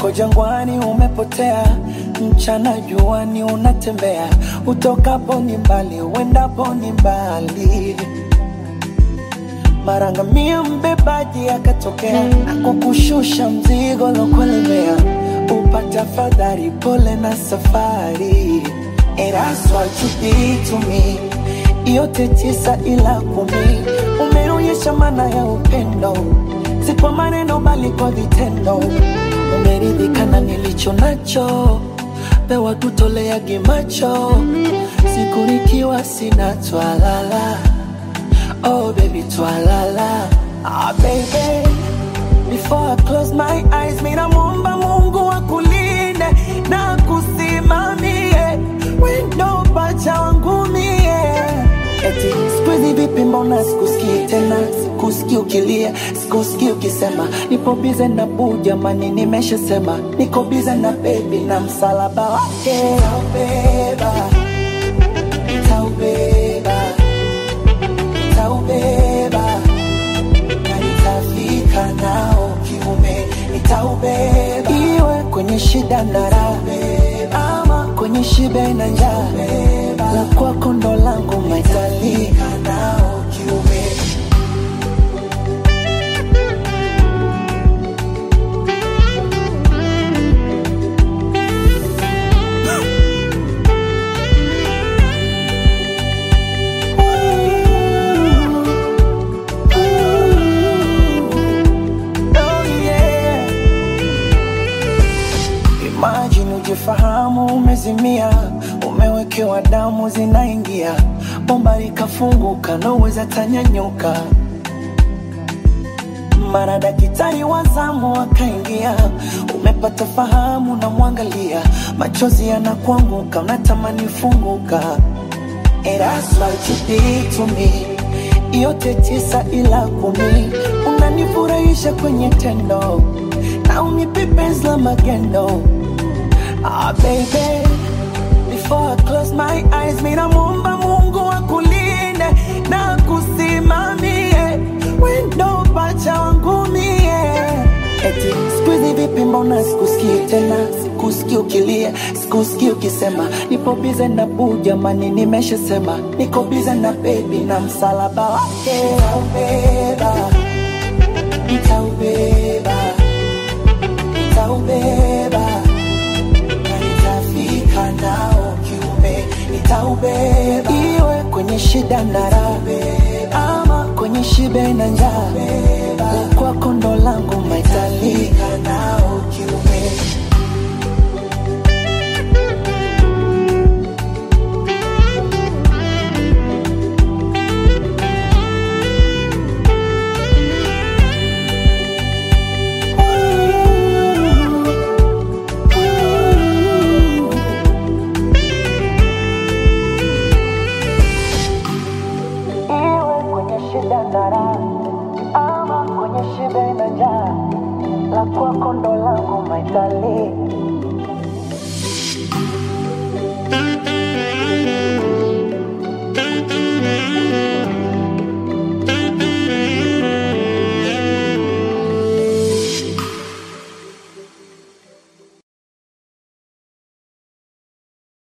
uko jangwani umepotea, mchana juani unatembea, utokapo ni mbali, uendapo ni mbali. Mara ngamia mbebaji akatokea, akukushusha mzigo lokulemea, upata fadhari, pole na safari. And that's what you did to me, yote tisa ila kumi, umeonyesha maana ya upendo, si kwa maneno bali kwa vitendo. Umeridhika na nilicho nacho, pewa tutoleage macho, siku nikiwa sina twalala Oh baby, twalala. Ah baby, before I close my eyes, mina muomba Mungu akulinde na kusimamie wendo pacha wangu mie. Eti siku hizi vipi, mbona sikusikii tena, sikusikii ukilia, sikusikii ukisema nipo bize na buu, jamani, nimeshasema niko bize na bebi na msalaba wake taubeba, taubeba nitaubeba na nitafika nao kiume, nitaubeba iwe kwenye shida na raha, ama kwenye shibe na njaa, la kwako ndo langu maitali nao kiume. Oh yeah. Imagine ujifahamu umezimia, umewekewa damu zinaingia, bomba likafunguka, naweza tanyanyuka. Mara daktari wa zamu akaingia, umepata fahamu, na mwangalia, machozi yanakuanguka, unatamani funguka. And that's what you did to me. Yote tisa ila kumi, unanifurahisha kwenye tendo na unipe penzi la magendo. Ah baby, before I close my eyes, mina muomba Mungu akulinde na kusimamie wendo pacha wangu mie. Eti siku hizi vipi, mbona sikusikii tena, sikusikii ukilia, sikusikii ukisema nipo bize na buu, jamani, nimeshasema niko bize na bebi na msalaba wake nitaubeba, nitaubeba, nitaubeba na nitafika nao kiume, nitaubeba iwe kwenye shida na raha, ama kwenye shibe na njaa, la kwako ndo langu maitali nao kiume. Iwe kwenye shida na raha, ama kwenye shibe na njaa, la kwako ndo langu maitali